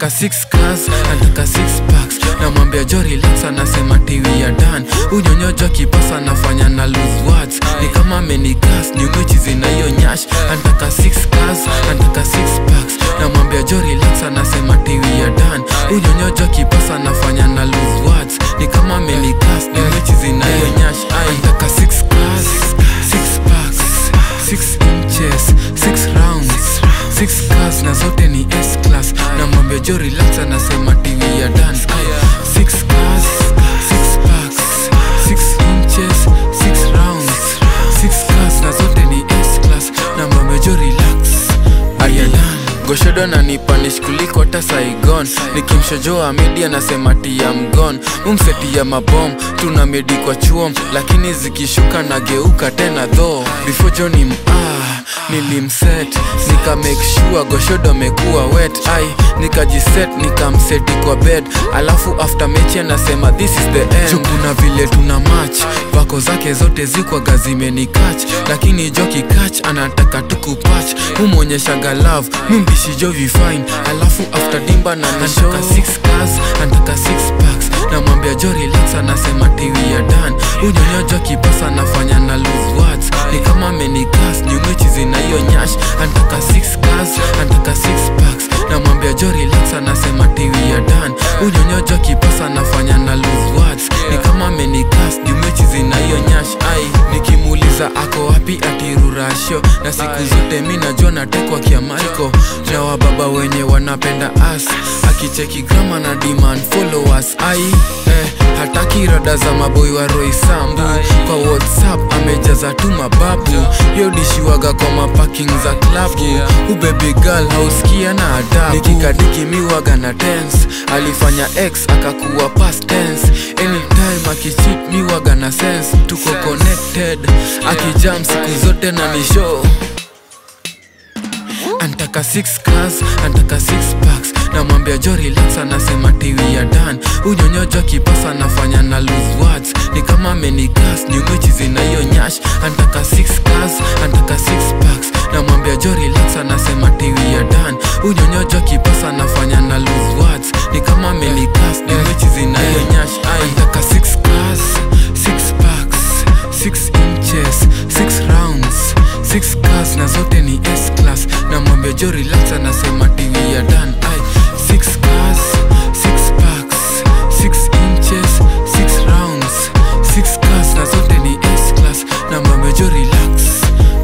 Antaka six cars, antaka six packs Namwambia jo relax anasema tiwi ya dan Unyonyojo kipasa nafanya na lose words Ni kama amenigas ni mwichi zina hiyo nyash Antaka six cars, antaka six packs Namwambia jo relax anasema tiwi ya dan Unyonyojo kipasa nafanya na lose words Ni kama amenigas ni mwichi zina hiyo nyash Ai, Antaka six cars, six packs Six inches, six rounds Six cars na zote ni S-class Namwambia jo relax anasema TV ya dan Ay, Six cars, six packs Six inches, six rounds Six cars na zote ni S-class Namwambia jo relax Aya dan Goshodo na nipanish kuliko hata Saigon Nikimshojoa media nasema tia mgon Umseti ya mabom tuna medi kwa chuom Lakini zikishuka nageuka tena tho Before Johnny ah nilimset nika make sure goshodo amekuwa wet ai nikajiset nikamseti kwa bed alafu after mechi anasema this is the end Juu kuna vile tuna match vako zake zote zikwaga zimenikach lakini joki kach anataka tukupach humwonyeshaga love mimbishijo vifine alafu after dimba na nashaka six cars antaka six packs namwambia jo relax anasema tiwi ya dan unyonyojo kipasa anafanya na lose words ni kama amenigas nyumechi zina hiyo nyash antaka six cars antaka six packs namwambia jo relax anasema tiwi ya dan unyonyojo kipasa anafanya na lose words ni kama amenigas nyumechi zina hiyo nyash ai nikimuuliza ako wapi atirurasho na siku zote mi najua natekwa kia maiko na wababa wenye wanapenda as akicheki grama na demand followers ai eh, hataki rada za maboi wa Roy Sambu kwa whatsapp amejaza tu mababu yodishiwaga kwa maparking za klabu ubebi girl hauskia na adabu nikikadiki miwaga na dance alifanya x akakuwa past tense anytime akichit miwaga na sense tuko connected akijam siku zote na nishow antaka six cars antaka six packs namwambia jo relax anasema tiwi ya dan unyonyojo kipasa anafanya na lose words ni kama amenigas nyumechi zina hiyo nyash antaka six cars antaka six packs namwambia jo relax anasema tiwi ya dan unyonyojo kipasa anafanya na lose words ni kama amenigas nyumechi zina hiyo nyash ai antaka six cars six packs six inches six rounds six cars na zote ni S class namwambia jo relax anasema tiwi ya dan ai